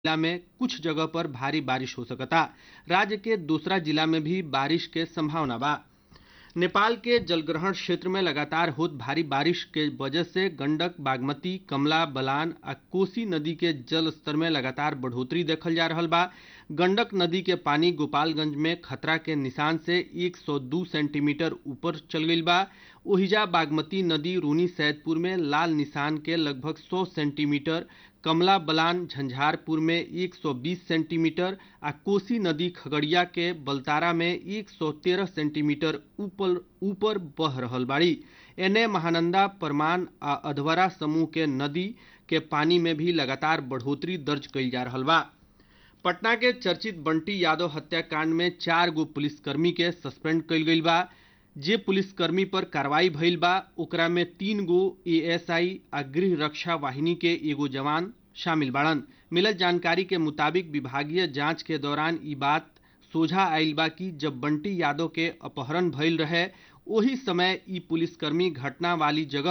जिला में कुछ जगह पर भारी बारिश हो सकता राज्य के दूसरा जिला में भी बारिश के संभावना बा नेपाल के जलग्रहण क्षेत्र में लगातार होत भारी बारिश के वजह से गंडक बागमती कमला बलान आ कोसी नदी के जल स्तर में लगातार बढ़ोतरी देखल जा रहल बा गंडक नदी के पानी गोपालगंज में खतरा के निशान से 102 सेंटीमीटर ऊपर चल गईल बा ओहिजा बागमती नदी रूनी सैदपुर में लाल निशान के लगभग 100 सेंटीमीटर कमला बलान झंझारपुर में 120 सेंटीमीटर आ कोसी नदी खगड़िया के बलतारा में 113 सेंटीमीटर ऊपर ऊपर बह रहल बाड़ी एने महानंदा परमान आ अधवरा समूह के नदी के पानी में भी लगातार बढ़ोतरी दर्ज कईल जा रहल बा पटना के चर्चित बंटी यादव हत्याकांड में चार गो पुलिसकर्मी के सस्पेंड कईल गईल बा जे पुलिसकर्मी पर कार्रवाई भइल बा ओकरा में तीन गो एएसआई आ गृह रक्षा वाहिनी के एगो जवान शामिल बाड़न मिलल जानकारी के मुताबिक विभागीय जांच के दौरान ई बात सोझा आयल बा कि जब बंटी यादव के अपहरण भइल रहे ओही समय ई पुलिसकर्मी घटना वाली जगह